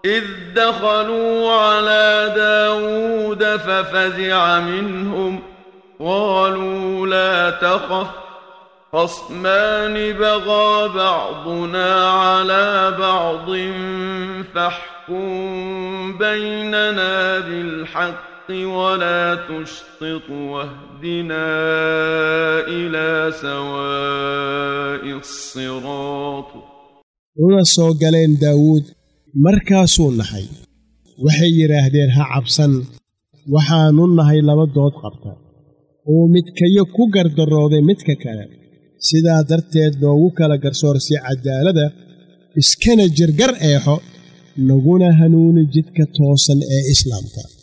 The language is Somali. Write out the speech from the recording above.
إذ دخلوا على داود ففزع منهم قالوا لا تخف خصمان بغى بعضنا على بعض فاحكم بيننا بالحق ولا تشطط واهدنا إلى سواء الصراط una soo galeen daawuud markaasuu naxay waxay yidhaahdeen ha cabsan waxaannu nahay laba dood qabta uu midkayo ku gardarooday midka kale sidaa darteed noogu kala garsoorsi caddaalada iskana jirgar eexo naguna hanuuni jidka toosan ee islaamka